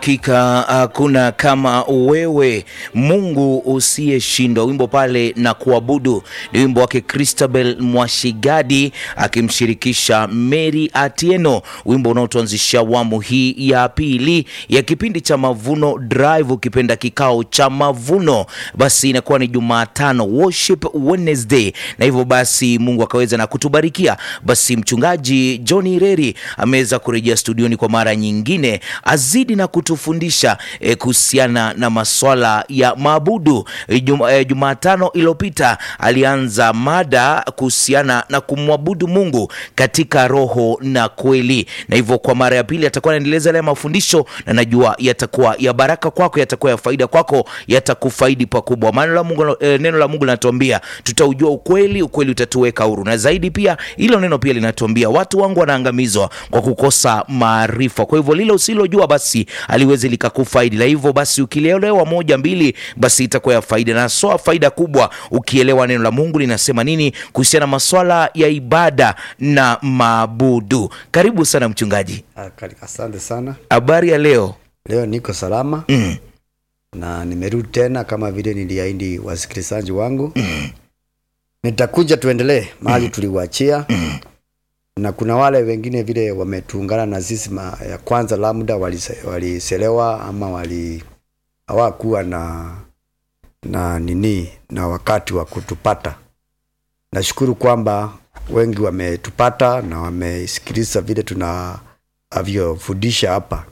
Hakika hakuna kama wewe Mungu usiyeshindwa. Wimbo pale na kuabudu ni wimbo wake Christabel Mwashigadi akimshirikisha Mary Atieno, wimbo unaotuanzisha awamu hii ya pili ya kipindi cha Mavuno Drive, ukipenda kikao cha mavuno. Basi inakuwa ni Jumatano, Worship Wednesday, na hivyo basi Mungu akaweza na kutubarikia. Basi mchungaji John Ireri ameweza kurejea studioni kwa mara nyingine, azidi na kutufundisha eh, kuhusiana na maswala ya maabudu. Eh, Juma, eh, Jumatano iliyopita alianza mada kuhusiana na kumwabudu Mungu katika roho na kweli, na hivyo kwa mara ya pili atakuwa anaendeleza yale mafundisho, na najua yatakuwa ya baraka kwako, yatakuwa ya faida kwako, yatakufaidi pakubwa. Maana la Mungu, eh, neno la Mungu linatuambia tutaujua ukweli, ukweli utatuweka huru, na zaidi pia hilo neno pia linatuambia watu wangu wanaangamizwa kwa kukosa maarifa. Kwa hivyo lile usilojua basi aliwezi likakufaidi, la hivyo basi ukielewa moja mbili, basi itakuwa ya faida, na soa faida kubwa ukielewa neno la Mungu linasema nini kuhusiana na maswala ya ibada na maabudu. Karibu sana mchungaji, Ah, kari- Asante sana. habari ya leo? Leo niko salama Mm. na nimerudi tena kama vile niliahidi wasikilizaji wangu. Nitakuja tuendelee mahali tuliwachia, na kuna wale wengine vile wametuungana na sisi ma, ya kwanza labda walise- waliselewa ama wali hawakuwa na na nini na wakati wa kutupata. Nashukuru kwamba wengi wametupata na wamesikiliza vile tunavyofundisha hapa.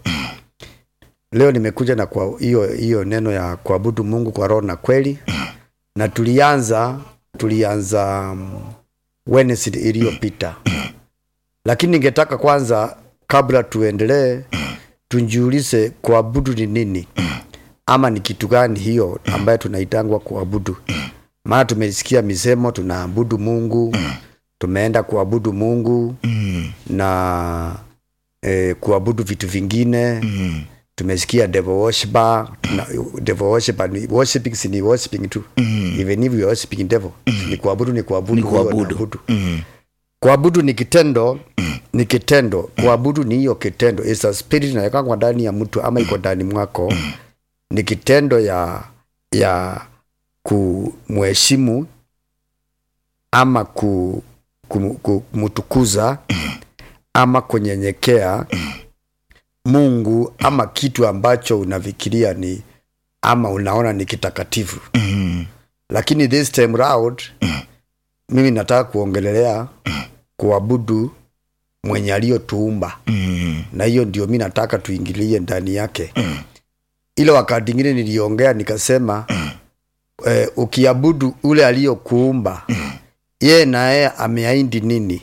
Leo nimekuja na kwa hiyo hiyo neno ya kuabudu Mungu kwa roho na kweli, na tulianza tulianza um, Wednesday iliyopita, lakini ningetaka kwanza, kabla tuendelee, tujiulize kuabudu ni nini, ama ni kitu gani hiyo ambayo tunaitangwa kuabudu. Maana tumesikia misemo tunaabudu Mungu, tumeenda kuabudu Mungu na eh, kuabudu vitu vingine tumesikia devil worshiper na devil worshiper ni worshiping si ni worshiping tu even if you are worshiping devil ni kuabudu ni kuabudu Ni huyo kuabudu. anaabudu. Mm. kuabudu ni kitendo ni kitendo kuabudu ni hiyo kitendo is a spirit inawekwa ndani ya mtu ama iko ndani mwako ni kitendo ya ya kumheshimu ama ku, kum- ku- kumtukuza ama kunyenyekea Mungu ama kitu ambacho unafikiria ni ama unaona ni kitakatifu. Mm. Lakini this time round mimi nataka kuongelelea kuabudu mwenye aliyotuumba, Mm. na hiyo ndio mi nataka tuingilie ndani yake. Ile wakati ingine niliongea nikasema eh, ukiabudu ule aliyokuumba yeye na yeye ameahidi nini?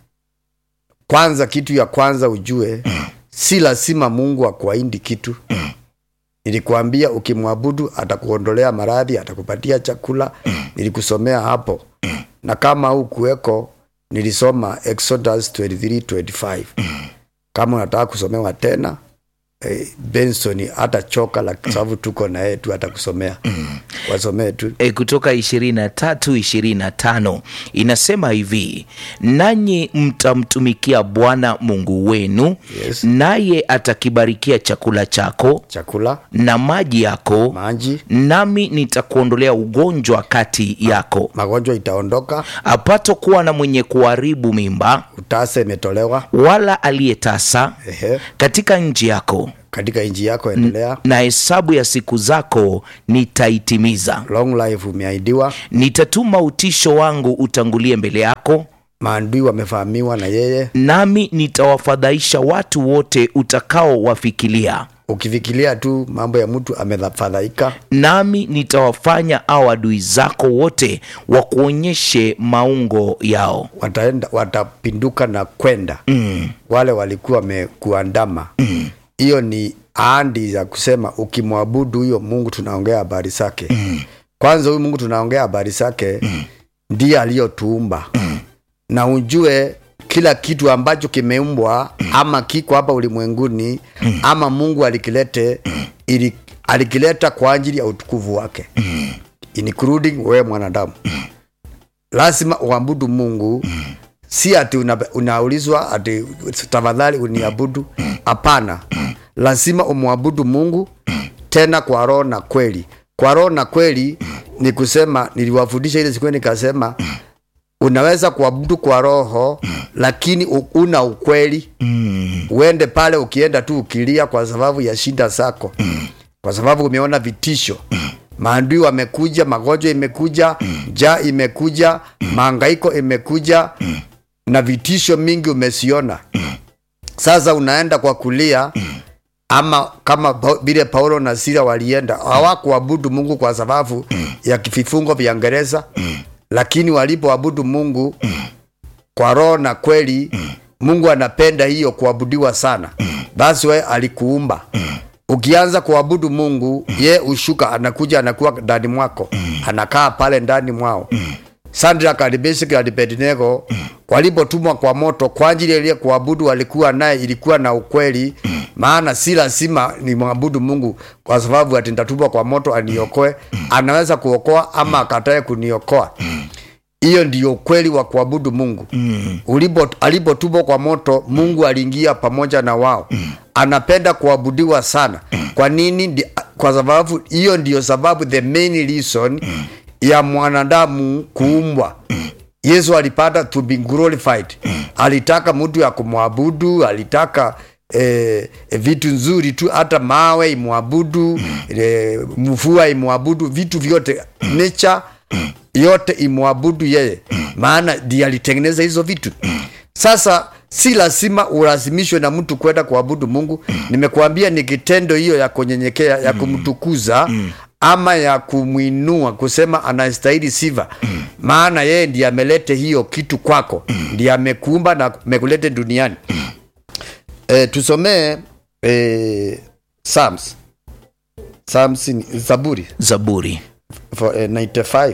Kwanza, kitu ya kwanza ujue, si lazima Mungu akuahidi kitu. Nilikuambia ukimwabudu atakuondolea maradhi, atakupatia chakula. Nilikusomea hapo, na kama hukuweko, nilisoma Exodus 23:25. Kama unataka kusomewa tena eh, Benson hata choka la sababu tuko na yeye tu, atakusomea wasomee tu. E, kutoka 23 25 inasema hivi, nanyi mtamtumikia Bwana Mungu wenu, Yes. naye atakibarikia chakula chako Chakula, na maji yako, maji, nami nitakuondolea ugonjwa kati yako, magonjwa itaondoka, apato kuwa na mwenye kuharibu mimba, utasa imetolewa. wala aliyetasa Ehe, katika nchi yako, katika nchi yako endelea. na hesabu ya siku zako nitaitimiza. Long life umeahidiwa, Nitatuma utisho wangu utangulie mbele yako, maadui wamefahamiwa na yeye. nami nitawafadhaisha watu wote utakaowafikilia, Ukifikiria tu mambo ya mtu amefadhaika, nami nitawafanya au adui zako wote wakuonyeshe maungo yao. wataenda watapinduka na kwenda Mm, wale walikuwa wamekuandama. Hiyo ni ahadi za kusema ukimwabudu huyo Mungu, tunaongea habari zake. Kwanza huyu Mungu tunaongea habari zake, ndiye aliyotuumba na ujue kila kitu ambacho kimeumbwa ama kiko hapa ulimwenguni ama Mungu alikilete ili, alikileta kwa ajili ya utukufu wake including wewe mwanadamu. Lazima uabudu Mungu si ati una, unaulizwa ati tafadhali uniabudu. Hapana, lazima umwabudu mungu tena kwa roho na kweli kwa roho na kweli ni kusema niliwafundisha ile siku nikasema unaweza kuabudu kwa roho lakini u- una ukweli uende pale ukienda tu ukilia kwa sababu ya shida zako kwa sababu umeona vitisho maandui wamekuja magonjwa imekuja njaa imekuja maangaiko imekuja na vitisho mingi umesiona sasa unaenda kwa kulia ama kama Pa- vile paulo na sila walienda hawakuabudu mungu kwa sababu ya vifungo vya ngereza lakini walipoabudu mungu kwa roho na kweli mungu anapenda hiyo kuabudiwa sana basi we alikuumba ukianza kuabudu mungu ye ushuka anakuja anakuwa ndani mwako anakaa pale ndani mwao Sandra Alibesiki na Abednego walipotumwa kwa moto kwa ajili ile kuabudu walikuwa naye ilikuwa na ukweli, maana si lazima ni mwabudu Mungu kwa sababu ati nitatumwa kwa moto aniokoe. Anaweza kuokoa ama akatae kuniokoa. Hiyo ndiyo ukweli wa kuabudu Mungu. Ulipo alipotumwa kwa moto, Mungu aliingia pamoja na wao. Anapenda kuabudiwa sana. Kwa nini? Ndi, kwa sababu hiyo ndiyo sababu, the main reason ya mwanadamu kuumbwa. Yesu alipata to be glorified. Alitaka mtu ya kumwabudu, alitaka eh, vitu nzuri tu, hata mawe imwabudu, eh, mvua imwabudu, vitu vyote nature yote imwabudu yeye, maana ndiye alitengeneza hizo vitu. Sasa si lazima ulazimishwe na mtu kwenda kuabudu Mungu. Nimekuambia ni kitendo hiyo ya kunyenyekea, ya kumtukuza ama ya kumwinua, kusema anastahili sifa, maana yeye ndiye amelete hiyo kitu kwako, ndiye amekuumba na amekulete duniani. E, tusomee e, Psalms. Psalms ni Zaburi Zaburi for, eh, 95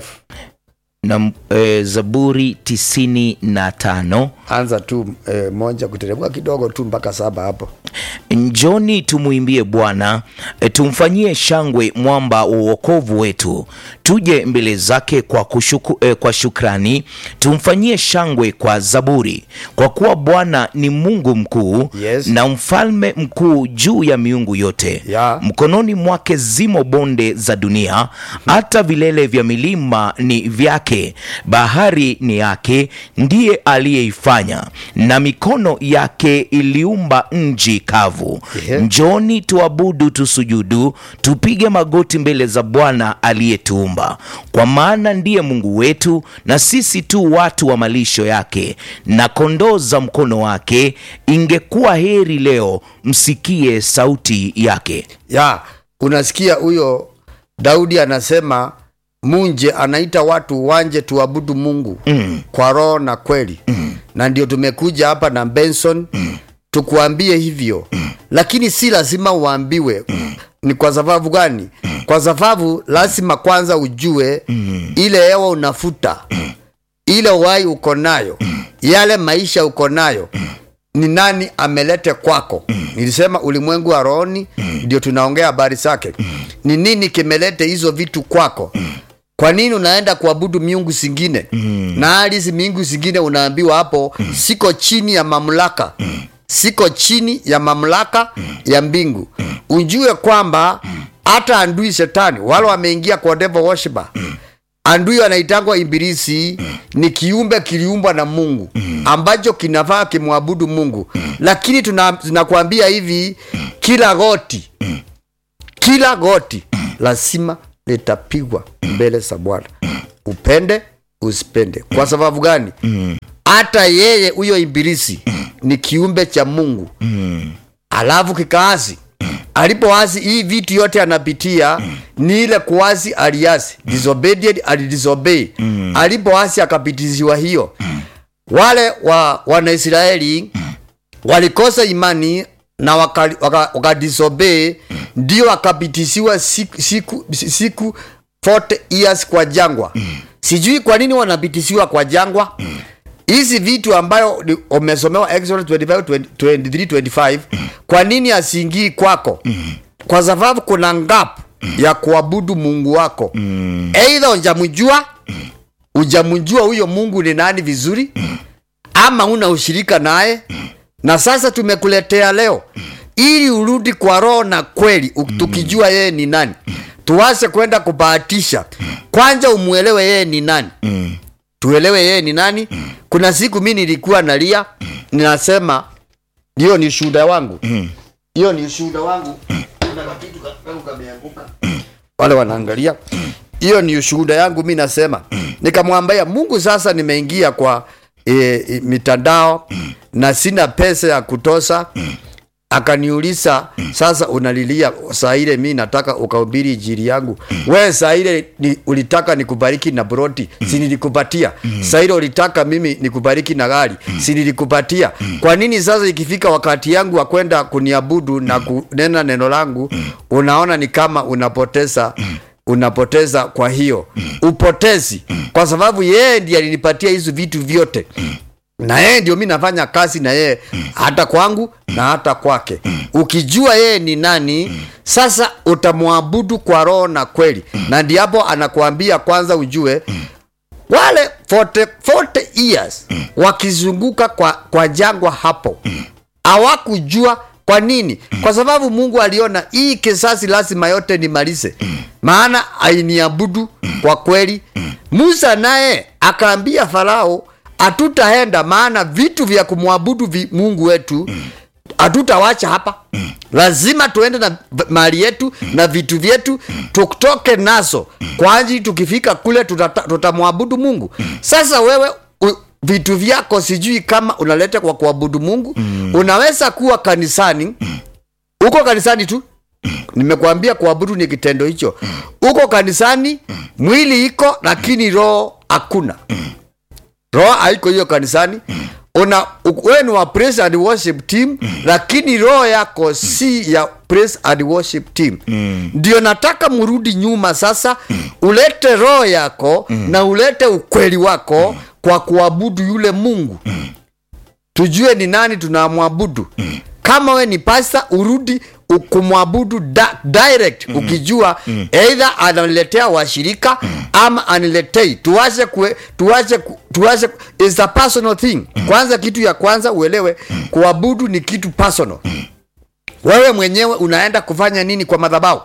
na e, Zaburi tisini na tano anza tu eh, moja kuteremka kidogo tu mpaka saba hapo. Njoni tumwimbie Bwana, e, tumfanyie shangwe mwamba wa uokovu wetu. Tuje mbele zake kwa, kushuku, e, kwa shukrani, tumfanyie shangwe kwa zaburi, kwa kuwa Bwana ni Mungu mkuu Yes. na mfalme mkuu juu ya miungu yote. Ya. Mkononi mwake zimo bonde za dunia, hata vilele vya milima ni vyake. Bahari ni yake, ndiye aliyeifanya, na mikono yake iliumba nchi kavu. Yeah. Njoni tuabudu, tusujudu, tupige magoti mbele za Bwana aliyetuumba, kwa maana ndiye Mungu wetu, na sisi tu watu wa malisho yake na kondoo za mkono wake. Ingekuwa heri leo msikie sauti yake. Ya, unasikia huyo Daudi anasema munje anaita watu wanje tuabudu Mungu mm. kwa roho na kweli mm. na ndio tumekuja hapa na Benson mm. tukuambie hivyo mm. lakini si lazima uambiwe mm. ni kwa sababu gani mm. kwa sababu lazima kwanza ujue mm. ile hewa unafuta mm. ile uhai uko nayo mm. yale maisha uko nayo mm ni nani amelete kwako mm. nilisema ulimwengu wa rohoni ndio tunaongea habari zake ni nini kimelete hizo vitu kwako kwa nini unaenda kuabudu miungu zingine mm. na hali hizi miungu zingine unaambiwa hapo mm. siko chini ya mamlaka mm. siko chini ya mamlaka mm. ya mbingu mm. ujue kwamba hata andui shetani wale wameingia kwa devil worshiper andui anaitangwa ibilisi ni kiumbe kiliumbwa na mungu ambacho kinafaa kimwabudu mungu lakini tuna- tunakwambia hivi kila goti kila goti lazima litapigwa mbele za bwana upende usipende kwa sababu gani hata yeye huyo ibilisi ni kiumbe cha mungu alafu kikaasi alipoasi hii vitu yote anapitia ni ile kuasi aliasi disobedient alidisobey alipoasi akapitiziwa hiyo wale wa wanaisraeli walikosa imani na wakadisobey waka, waka disobey, ndio wakapitishiwa siku, siku, siku 40 years kwa jangwa sijui kwa nini wanapitishiwa kwa jangwa hizi vitu ambayo ni- umesomewa Exodus 25, 23, 25 kwa nini asiingii kwako kwa sababu kuna ngap ya kuabudu mungu wako eidha ujamjua ujamjua huyo mungu ni nani vizuri ama una ushirika naye na sasa tumekuletea leo ili urudi kwa roho na kweli u- tukijua yeye ni nani tuwase kwenda kubahatisha kwanza umwelewe yeye ni nani tuelewe yeye ni nani kuna siku mi nilikuwa nalia ninasema hiyo ni ushuhuda wangu hiyo ni ushuhuda wangu kuna kakitu ka- kangu kameanguka wale wanaangalia hiyo ni ushuhuda yangu mi nasema nikamwambia mungu sasa nimeingia kwa e, e, mitandao na sina pesa ya kutosha akaniuliza sasa unalilia saa ile mi nataka ukahubiri injili yangu we saa ile ni, ulitaka nikubariki na broti si nilikupatia saa ile ulitaka mimi nikubariki na gari si nilikupatia kwa nini sasa ikifika wakati yangu wa kwenda kuniabudu na kunena neno langu unaona ni kama unapoteza unapoteza kwa hiyo upotezi kwa sababu yeye ndiye alinipatia hizo vitu vyote na yeye ndio mi nafanya kazi na yeye hata kwangu na hata kwake ukijua yeye ni nani sasa utamwabudu kwa roho na kweli na ndiapo anakuambia kwanza ujue wale 40, 40 years wakizunguka kwa, kwa jangwa hapo hawakujua kwa nini kwa sababu mungu aliona hii kisasi lazima yote nimalize maana ainiabudu kwa kweli musa naye akaambia farao hatutaenda maana vitu vya kumwabudu vi mungu wetu hatutawacha hapa lazima tuende na v- mali yetu na vitu vyetu tutoke nazo kwa ajili tukifika kule tutata- tutamwabudu mungu sasa wewe u, vitu vyako sijui kama unaleta kwa kuabudu mungu unaweza kuwa kanisani uko kanisani tu nimekwambia kuabudu ni kitendo hicho uko kanisani mwili iko lakini roho hakuna roho haiko hiyo kanisani una u- wewe ni wa praise and worship team lakini roho yako si ya praise and worship team ndio nataka mrudi nyuma sasa ulete roho yako na ulete ukweli wako kwa kuabudu yule mungu tujue ni nani tunamwabudu kama we ni pasta urudi u- kumwabudu da, direct ukijua either ananiletea washirika ama aniletei tuache kue, tuache ku- tuache is a personal thing kwanza kitu ya kwanza uelewe kuabudu ni kitu personal wewe mwenyewe unaenda kufanya nini kwa madhabahu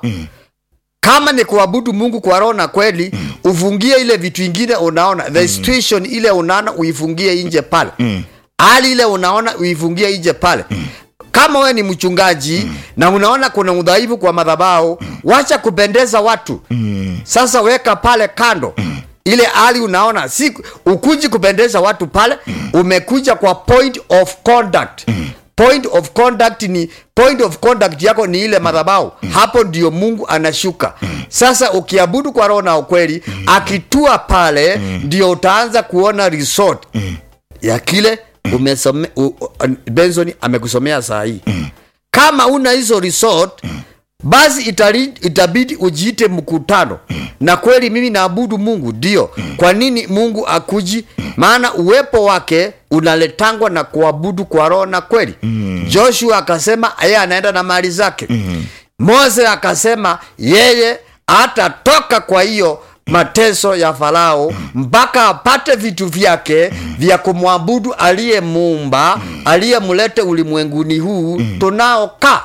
kama ni kuabudu mungu kwa roho na kweli ufungie ile vitu ingine unaona the situation ile unaona uifungie nje pale hali ile unaona uifungie nje pale kama wewe ni mchungaji na unaona kuna udhaifu kwa madhabahu wacha kupendeza watu sasa weka pale kando ile hali unaona si ukuji kupendeza watu pale umekuja kwa point of conduct point of conduct ni point of conduct yako ni ile madhabahu hapo ndio mungu anashuka sasa ukiabudu kwa roho na ukweli akitua pale ndio utaanza kuona resort ya kile umesome u, u, benson amekusomea saa hii kama una hizo resort basi itali, itabidi ujiite mkutano na kweli mimi naabudu mungu ndio kwa nini mungu akuji maana uwepo wake unaletangwa na kuabudu kwa roho na kweli joshua akasema yeye anaenda na mali zake mose akasema yeye hatatoka kwa hiyo mateso ya farao mpaka apate vitu vyake vya kumwabudu aliyemuumba aliyemlete ulimwenguni huu tunaokaa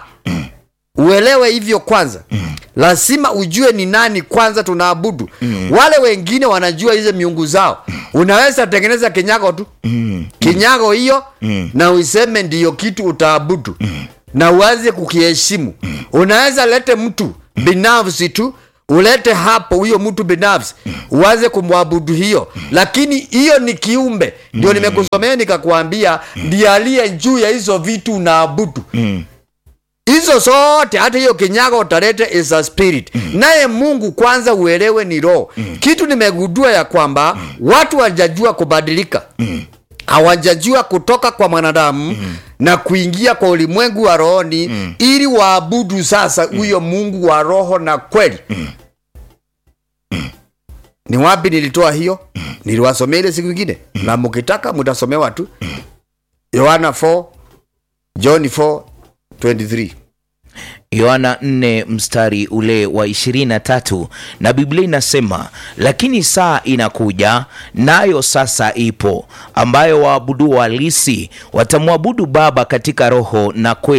uelewe hivyo kwanza lazima ujue ni nani kwanza tunaabudu wale wengine wanajua hizo miungu zao unaweza tengeneza kinyago tu kinyago hiyo na uiseme ndiyo kitu utaabudu na uanze kukiheshimu unaweza lete mtu binafsi tu ulete hapo huyo mtu binafsi uanze kumwabudu hiyo lakini hiyo ni kiumbe ndio nimekusomea nikakwambia ndiye aliye juu ya hizo vitu unaabudu hizo zote hata hiyo kinyago utalete is a spirit naye mungu kwanza uelewe ni roho kitu nimegundua ya kwamba watu hawajajua kubadilika hawajajua kutoka kwa mwanadamu na kuingia kwa ulimwengu wa rohoni ili waabudu sasa huyo mungu wa roho na kweli ni wapi nilitoa hiyo niliwasomea ile siku ingine na mkitaka mtasomewa tu yohana 4 john 4 23 yohana 4 mstari ule wa 23 na biblia inasema lakini saa inakuja nayo sasa ipo ambayo waabudu halisi watamwabudu baba katika roho na kweli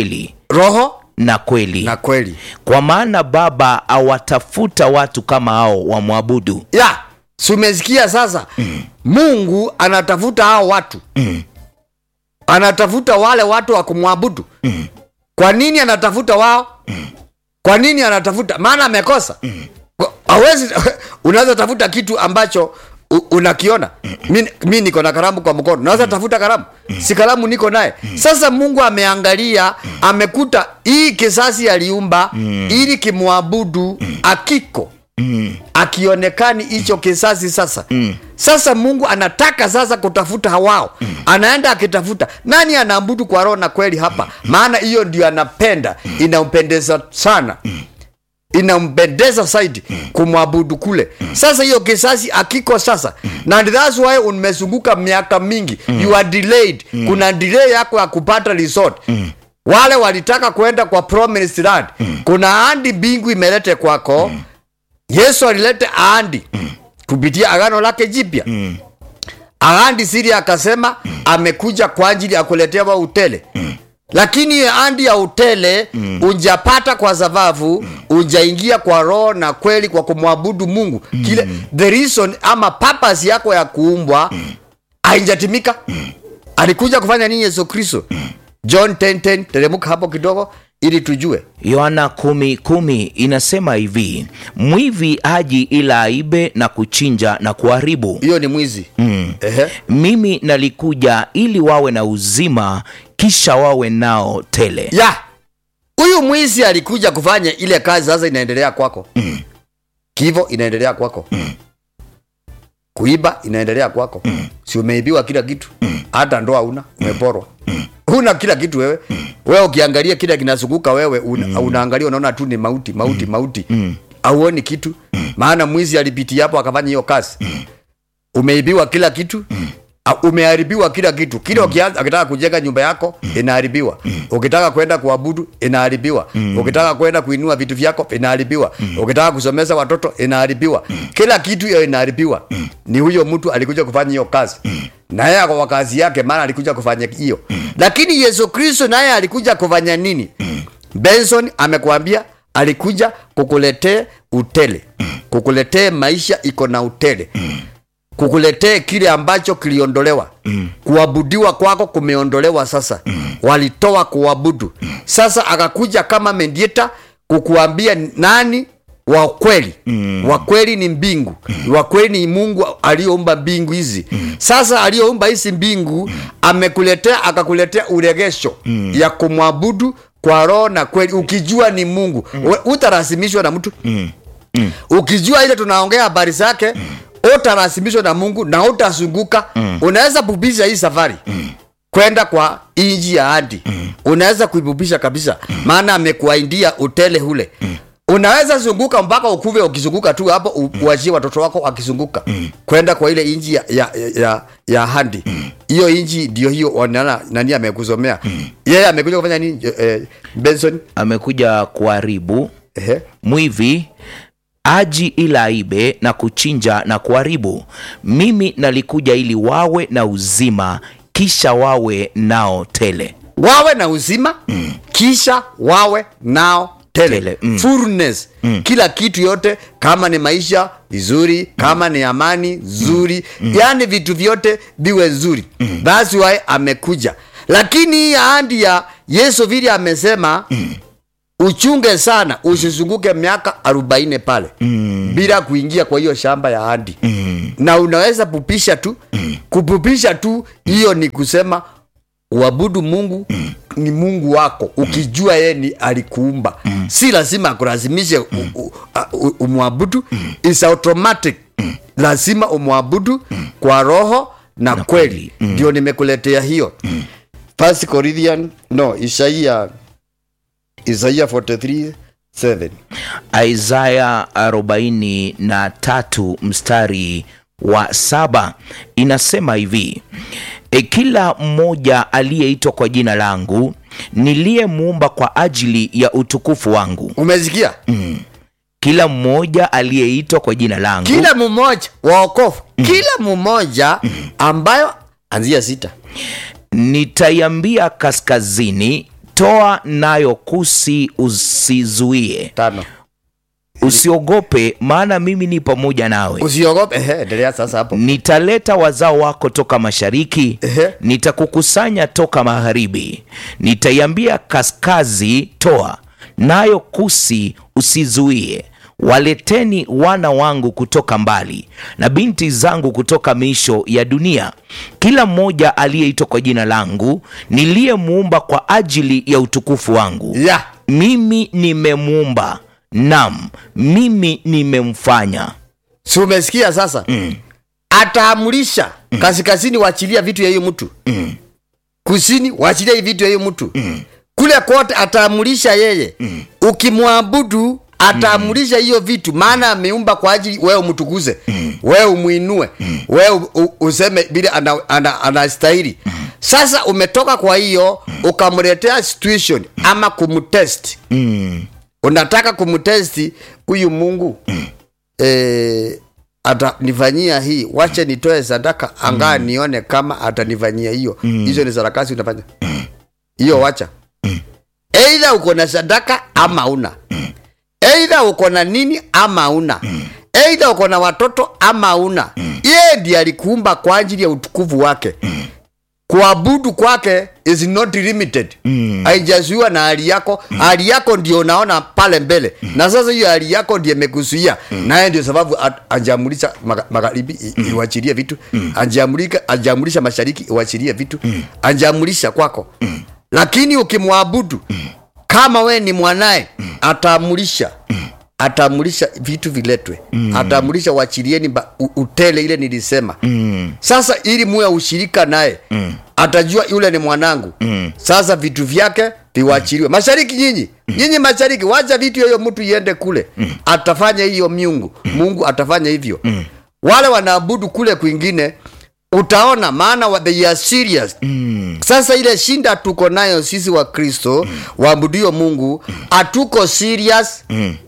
roho na kweli na kweli kwa maana baba awatafuta watu kama hao wamwabudu ya si umesikia sasa mm. mungu anatafuta hao watu mm. anatafuta wale watu wa kumwabudu mm. kwa nini anatafuta wao mm. kwa nini anatafuta maana amekosa mm. awezi unaweza tafuta kitu ambacho u- unakiona mi, mi niko na karamu kwa mkono naweza tafuta karamu si karamu niko naye sasa mungu ameangalia amekuta hii kisasi aliumba ili kimwabudu akiko akionekani hicho kisasi sasa mm. sasa mungu anataka sasa kutafuta hawao mm. anaenda akitafuta nani anaabudu kwa roho na kweli hapa maana hiyo ndio anapenda inampendeza sana inampendeza zaidi kumwabudu kule sasa hiyo kisasi akiko sasa na that's why umezunguka miaka mingi you are delayed kuna delay yako ya kupata resort wale walitaka kwenda kwa promised land kuna ahadi mbingu imelete kwako yesu alilete ahadi kupitia agano lake jipya ahadi siri akasema amekuja kwa ajili ya kuletewa utele lakini ahadi ya utele unjapata kwa sababu unjaingia kwa roho na kweli kwa kumwabudu mungu kile the reason ama purpose yako ya kuumbwa haijatimika alikuja kufanya nini yesu kristo john 10:10 teremuka hapo kidogo ili tujue yohana kumi kumi inasema hivi mwivi haji ila aibe na kuchinja na kuharibu hiyo ni mwizi mm. Ehe. mimi nalikuja ili wawe na uzima kisha wawe nao tele ya huyu mwizi alikuja kufanya ile kazi sasa inaendelea kwako mm. kivo inaendelea kwako mm. kuiba inaendelea kwako mm. si umeibiwa kila kitu hata ndoa una umeporwa huna kila kitu wewe wewe ukiangalia kile kinazunguka wewe una, unaangalia unaona tu ni mauti mauti mauti auoni kitu maana mwizi alipitia hapo akafanya hiyo kazi umeibiwa kila kitu A- umeharibiwa kila kitu kile ukianza ukitaka kujenga nyumba yako inaharibiwa ukitaka kwenda kuabudu inaharibiwa ukitaka kwenda kuinua vitu vyako inaharibiwa ukitaka kusomeza watoto inaharibiwa kila kitu hiyo inaharibiwa ni huyo mtu alikuja kufanya hiyo kazi na yeye kwa kazi yake maana alikuja kufanya hiyo lakini yesu kristo naye alikuja kufanya nini benson amekuambia alikuja kukuletee utele kukuletee maisha iko na utele kukuletee kile ambacho kiliondolewa mm. kuabudiwa kwako kumeondolewa sasa mm. walitoa kuabudu mm. sasa akakuja kama mendieta kukuambia nani wa kweli mm. wa kweli ni mbingu mm. wa kweli ni mungu aliyoumba mbingu hizi mm. sasa aliyoumba hizi mbingu mm. amekuletea akakuletea uregesho mm. ya kumwabudu kwa roho na kweli ukijua ni mungu mm. utarasimishwa na mtu mm. Mm. ukijua ile tunaongea habari zake mm utarasimishwa na mungu na utazunguka mm. unaweza pupisha hii safari mm. kwenda kwa inji ya hadi mm. unaweza kuipupisha kabisa mm. maana amekuaindia utele ule mm. unaweza zunguka mpaka ukuve ukizunguka tu hapo u- uachie watoto wako wakizunguka mm. kwenda kwa ile inji ya, ya, ya, ya handi hiyo mm. inji ndio hiyo wanana nani amekusomea mm. yeye amekuja kufanya nini eh, benson amekuja kuharibu Ehe. mwivi aji ila aibe na kuchinja na kuharibu mimi nalikuja ili wawe na uzima kisha wawe nao tele wawe na uzima mm. kisha wawe nao tele, Tele, mm. fullness mm. kila kitu yote kama ni maisha vizuri kama ni amani zuri mm. yaani vitu vyote viwe zuri mm. thats why amekuja lakini hii ahadi ya yesu vile amesema mm uchunge sana usizunguke miaka arobaini pale mm. bila kuingia kwa hiyo shamba ya hadi mm. na unaweza pupisha tu mm. kupupisha tu hiyo ni kusema uabudu mungu mm. ni mungu wako ukijua yeye ni alikuumba mm. si lazima akulazimishe mm. umwabudu mm. is automatic mm. lazima umwabudu mm. kwa roho na, Na kweli kweli. ndio nimekuletea hiyo mm. first corinthian no isaia isaia 43 7 isaya 43 mstari wa saba inasema hivi e, kila mmoja aliyeitwa kwa jina langu niliyemuumba kwa ajili ya utukufu wangu umesikia kila mmoja aliyeitwa kwa jina langu kila mmoja waokofu kila mmoja ambayo anzia sita nitaiambia kaskazini toa nayo kusi usizuie tano usiogope maana mimi ni pamoja nawe usiogope ehe endelea sasa hapo nitaleta wazao wako toka mashariki Ehe. nitakukusanya toka magharibi nitaiambia kaskazi toa nayo kusi usizuie waleteni wana wangu kutoka mbali na binti zangu kutoka miisho ya dunia kila mmoja aliyeitwa kwa jina langu niliyemuumba kwa ajili ya utukufu wangu ya mimi nimemuumba nam mimi nimemfanya si umesikia sasa mm. ataamurisha mm. kaskazini waachilia vitu ya hiyo mtu mm. kusini waachilia hii vitu ya hiyo mtu mm. kule kote ataamurisha yeye mm. ukimwabudu ataamurisha hiyo vitu maana ameumba kwa ajili wewe umtukuze mm. wewe umwinue mm. wewe u- u- useme vile anastahili ana, ana anastahili. sasa umetoka kwa hiyo ukamletea situation ama kumtest mm. unataka kumtesti huyu mungu mm. e, atanifanyia hii wache nitoe sadaka angaa mm. nione kama atanifanyia hiyo hizo ni sarakasi unafanya hiyo wacha eidha uko na sadaka ama una eidha uko na nini ama una eidha uko na watoto ama una yeye ndiye alikuumba kwa ajili ya utukufu wake kuabudu kwake is not limited haijazuiwa na hali yako hali yako ndio unaona pale mbele na sasa hiyo hali yako ndiye imekuzuia naye ndio sababu at- ajamulisha maga- magharibi i- iwachilie vitu ajamulika ajamulisha mashariki iwachilie vitu ajamulisha kwako lakini ukimwabudu kama we ni mwanaye ataamulisha ataamulisha vitu viletwe ataamulisha wachilieni ba- u- utele ile nilisema sasa ili muwe ushirika naye atajua yule ni mwanangu sasa vitu vyake viwachiliwe mashariki nyinyi nyinyi mashariki wacha vitu hiyo mtu iende kule atafanya hiyo miungu mungu atafanya hivyo wale wanaabudu kule kwingine utaona maana wa- they are serious sasa ile shinda tuko nayo sisi wa kristo waabudio mungu hatuko serious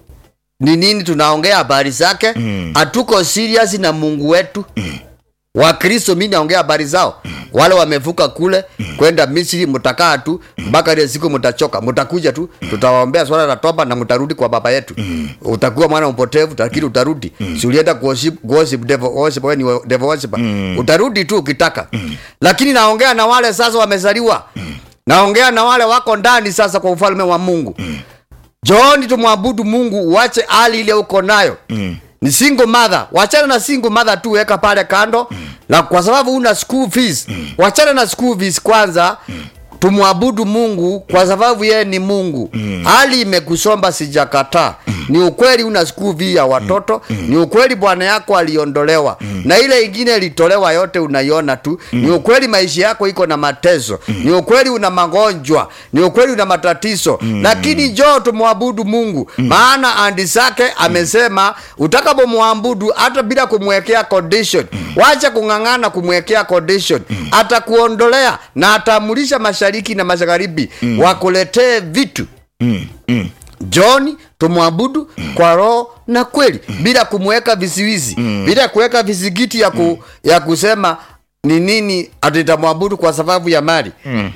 ni nini tunaongea habari zake hatuko serious na mungu wetu wakristo mi naongea habari zao wale wamevuka kule kwenda misri mtakaa tu mpaka ile siku mtachoka mtakuja tu tutawaombea swala la toba na mtarudi kwa baba yetu utakuwa mwana mpotevu lakini utarudi si ulienda kuworship worship devil worship wewe ni wa- devil worshiper utarudi tu ukitaka lakini naongea na wale sasa wamezaliwa naongea na wale wako ndani sasa kwa ufalme wa mungu jooni tumwabudu mungu uache hali ile uko nayo mm. ni single mother wachana na single mother tu weka pale kando mm. na kwa sababu una school fees mm. wachana na school fees kwanza mm tumwabudu mungu kwa sababu yeye ni mungu mm. hali imekusomba sijakataa mm. ni ukweli una school fee ya watoto mm. ni ukweli bwana yako aliondolewa mm. na ile ingine ilitolewa yote unaiona tu mm. ni ukweli maisha yako iko na mateso mm. ni ukweli una magonjwa ni ukweli una matatizo mm. lakini njoo tumwabudu mungu mm. maana andi zake amesema utakapomwabudu hata bila kumwekea condition mm. wacha kung'ang'ana kumwekea condition mm. atakuondolea na ataamulisha mashariki na magharibi mm. wakuletee vitu Mm, mm, joni tumwabudu mm. kwa roho na kweli mm. bila kumweka visiwizi mm. bila kuweka vizigiti ya, ku, mm. ya kusema ni nini atitamwabudu kwa sababu ya mali mm.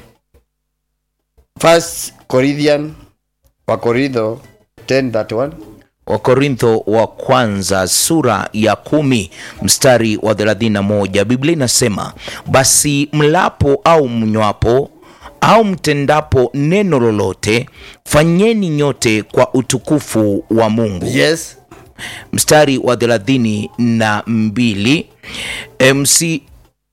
First Corinthian wa Korintho 10:31 wakorintho wa kwanza sura ya kumi mstari wa 31 biblia inasema basi mlapo au mnywapo au mtendapo neno lolote fanyeni nyote kwa utukufu wa mungu yes mstari wa thelathini na mbili e, msi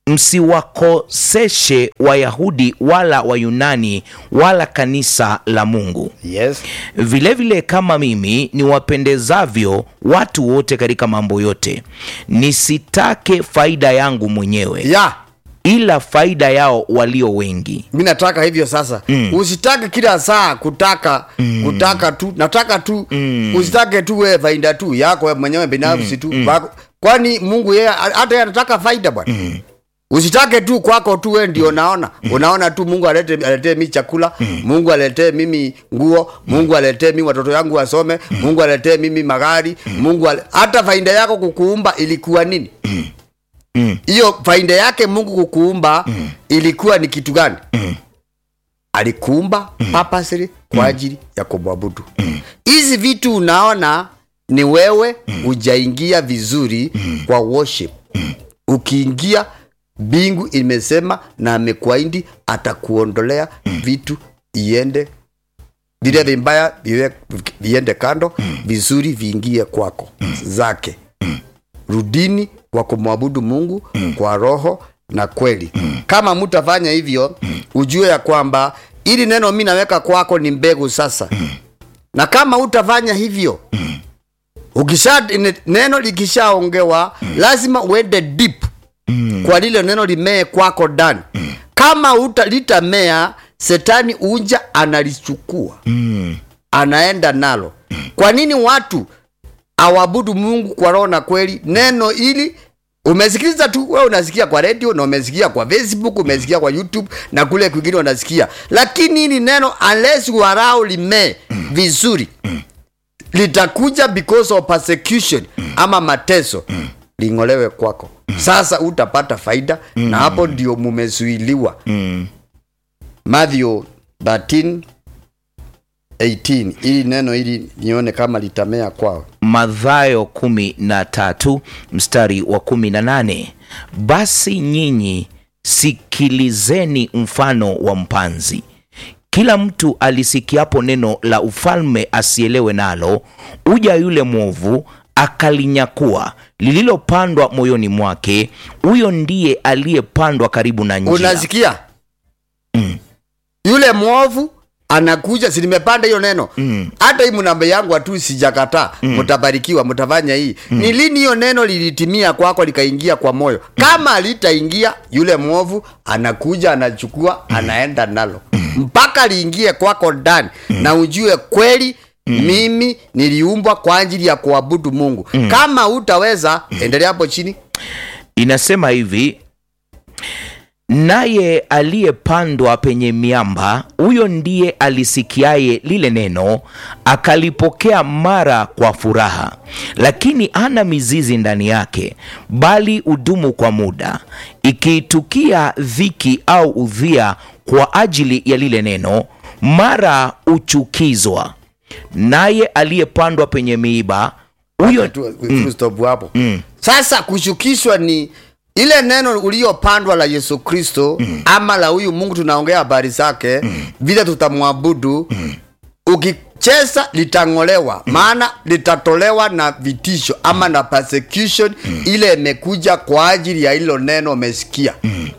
msiwakoseshe wayahudi wala wayunani wala kanisa la mungu yes vilevile vile kama mimi niwapendezavyo watu wote katika mambo yote nisitake faida yangu mwenyewe ya ila faida yao walio wengi mi nataka hivyo sasa mm. usitake kila saa kutaka mm. kutaka tu nataka tu mm. usitake tu wewe faida tu yako wewe mwenyewe binafsi tu Wako- kwani mungu yeye hata yeye anataka faida bwana mm. usitake tu kwako tu wewe ndio unaona unaona tu mungu alete aletee mi chakula mungu aletee mimi nguo mungu aletee mimi watoto yangu wasome mungu aletee mimi magari mungu ale... hata faida yako kukuumba ilikuwa nini hiyo faida yake mungu kukuumba ilikuwa ni kitu gani alikuumba purposely kwa ajili ya kumwabudu hizi vitu unaona ni wewe hujaingia vizuri kwa worship ukiingia mbingu imesema na amekuahidi atakuondolea vitu iende vile vibaya viwe- viende kando vizuri viingie kwako zake rudini kwa kumwabudu mungu kwa roho na kweli kama mtafanya hivyo ujue ya kwamba ili neno mi naweka kwako ni mbegu sasa na kama utafanya hivyo ukisha ne- neno likishaongewa lazima uende deep kwa lile neno limee kwako ndani kama uta litamea setani unja analichukua anaenda nalo kwa nini watu awabudu mungu kwa roho na kweli neno ili umesikiliza tu wewe unasikia kwa radio na umesikia kwa facebook umesikia kwa youtube na kule kwingine unasikia lakini hili neno unless warao limee vizuri litakuja because of persecution ama mateso ling'olewe kwako sasa utapata faida na hapo ndio mumezuiliwa Matthew 13 18 ili neno ili nione kama litamea kwao Mathayo kumi na tatu mstari wa kumi na nane basi nyinyi sikilizeni mfano wa mpanzi. Kila mtu alisikiapo neno la ufalme asielewe nalo, uja yule mwovu akalinyakua lililopandwa moyoni mwake. Huyo ndiye aliyepandwa karibu na njia. unasikia yule mwovu anakuja si nimepanda hiyo neno hata hii mnamba yangu hatu sijakataa mtabarikiwa mtafanya hii ni lini hiyo neno lilitimia kwako likaingia kwa moyo kama alitaingia yule mwovu anakuja anachukua anaenda nalo mpaka liingie kwako ndani na ujue kweli mimi niliumbwa kwa ajili ya kuabudu mungu kama utaweza endelea hapo chini Inasema hivi, naye aliyepandwa penye miamba, huyo ndiye alisikiaye lile neno, akalipokea mara kwa furaha, lakini hana mizizi ndani yake, bali udumu kwa muda. Ikiitukia dhiki au udhia kwa ajili ya lile neno, mara uchukizwa. Naye aliyepandwa penye miiba, huyo tu mm. stop hapo mm. sasa kushukishwa ni ile neno uliopandwa la yesu kristo mm. ama la huyu mungu tunaongea habari zake mm. vile tutamwabudu mm. ukicheza litang'olewa mm. maana litatolewa na vitisho ama na persecution mm. ile imekuja kwa ajili ya hilo neno umesikia mm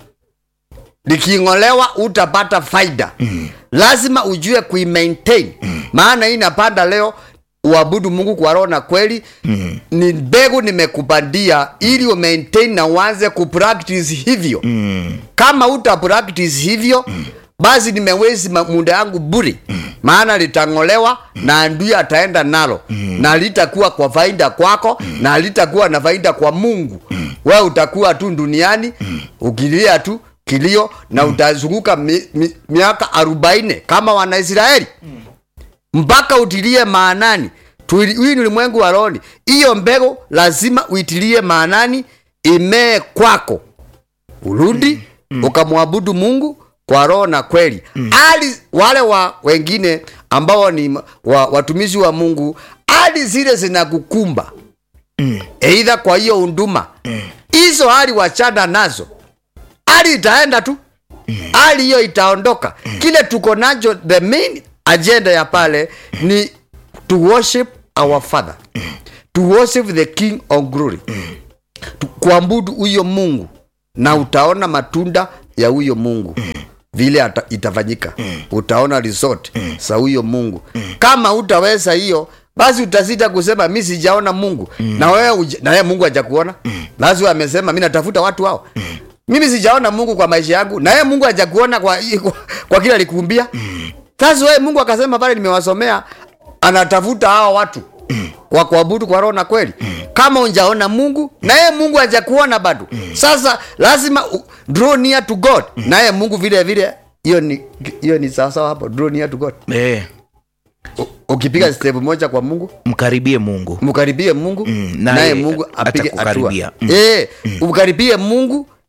liking'olewa utapata faida mm. lazima ujue kuimaintain mm. maana hii napanda leo uabudu mungu kwa roho na kweli mm. ni mbegu nimekupandia ili umaintain na uanze kupractice hivyo mm. kama uta practice hivyo mm. basi nimewezi ma- muda yangu buri mm. maana litang'olewa mm. na ndui ataenda nalo mm. na litakuwa kwa faida kwako mm. na litakuwa na faida kwa mungu mm. we utakuwa tu duniani mm. ukilia tu kilio na mm. utazunguka mi, mi, miaka arobaini kama wanaisraeli mm mpaka utilie maanani Tuili- hii ni ulimwengu wa rohoni hiyo mbegu lazima uitilie maanani imee kwako urudi mm. mm. ukamwabudu mungu kwa roho na kweli mm. ali wale wa wengine ambao ni wa, watumishi wa mungu hali zile zinakukumba mm. eidha kwa hiyo unduma hizo mm. hali wachana nazo hali itaenda tu hali hiyo itaondoka kile tuko nacho the main agenda ya pale ni to worship our father to worship the king of glory Tu- kuabudu huyo mungu na utaona matunda ya huyo mungu vile ata, itafanyika utaona resort za huyo mungu kama utaweza hiyo basi utasita kusema mi sijaona mungu na wewe uja- na wewe mungu hajakuona basi wewe amesema mi natafuta watu hao mimi sijaona mungu kwa maisha yangu na yeye mungu hajakuona kwa, kwa, kwa kila alikuumbia sasa wewe mungu akasema pale nimewasomea anatafuta hao watu kwa kuabudu kwa roho na kweli kama unjaona mungu na yeye mungu hajakuona bado sasa lazima u- draw near to god na yeye mungu vile vile hiyo ni hiyo ni sawasawa hapo draw near to god eh, U- ukipiga step moja kwa mungu mkaribie Mungu. mkaribie mungu Mm, naye naye mungu apige hatua atakukaribia. Mm. Eh, umkaribie mungu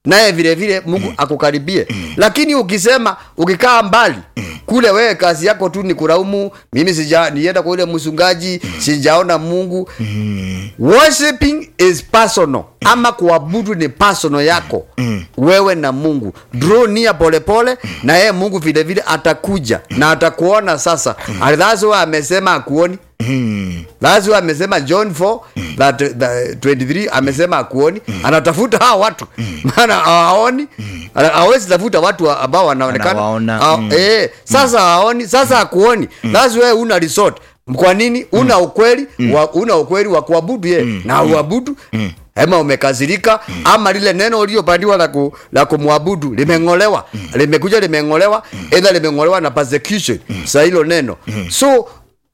naye vile vile mungu akukaribie lakini ukisema ukikaa mbali kule wewe kazi yako tu ni kulaumu mimi sija nienda kwa ule msungaji sijaona mungu worshiping is personal ama kuabudu ni personal yako wewe na mungu draw near polepole na yeye mungu vile vile atakuja na atakuona sasa that's why amesema akuoni That's why amesema John 4 that, that 23 amesema akuoni anatafuta hawa watu maana hawaoni Ana- hawezi tafuta watu ambao wanaonekana Anawaona, Ha- mm. eh, sasa hawaoni sasa akuoni that's why una resort kwa nini una ukweli wa, una ukweli wa kuabudu ye na uabudu ama umekasirika ama lile neno uliopandiwa la, ku, la kumwabudu limeng'olewa limekuja limeng'olewa edha limeng'olewa na persecution sa hilo neno so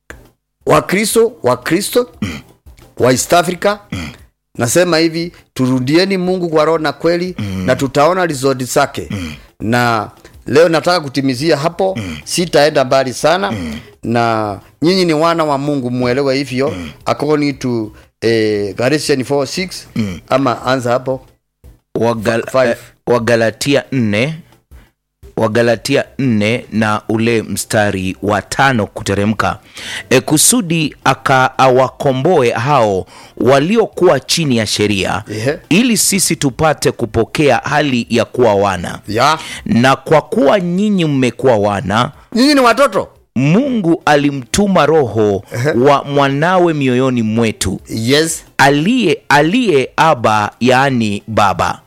wakristo wakristo wa east africa nasema hivi turudieni mungu kwa roho na kweli na tutaona rizodi zake na leo nataka kutimizia hapo sitaenda mbali sana na nyinyi ni wana wa mungu mwelewe hivyo according to eh, Galatians 4:6 ama anza hapo Wagal, Five. eh, wagalatia nne wagalatia nne na ule mstari wa tano kuteremka e, kusudi aka awakomboe hao waliokuwa chini ya sheria Ehe. ili sisi tupate kupokea hali ya kuwa wana ya na kwa kuwa nyinyi mmekuwa wana nyinyi ni watoto mungu alimtuma roho wa mwanawe mioyoni mwetu yes aliye aliye aba yaani baba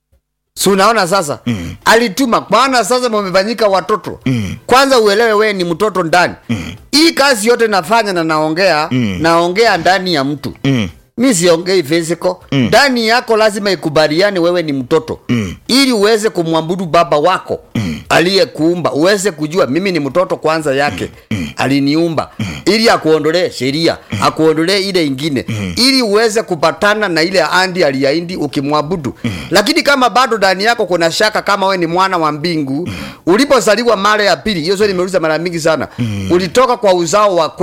si unaona sasa mm. alituma maana sasa mumefanyika watoto mm. kwanza uelewe wewe ni mtoto ndani mm. hii kazi yote nafanya na naongea mm. naongea ndani ya mtu mm. mi siongei physical ndani yako lazima ikubaliane wewe ni mtoto mm. ili uweze kumwabudu baba wako mm. aliyekuumba uweze kujua mimi ni mtoto kwanza yake mm. aliniumba mm. ili akuondolee sheria mm. akuondolee ile ingine mm. ili uweze kupatana na ile andi aliyaindi ukimwabudu mm. lakini kama bado ndani yako kuna shaka kama we ni mwana wa mbingu mm. ulipozaliwa mara ya pili hiyo sio nimeuliza mara mingi sana mm. ulitoka kwa uzao wa kwe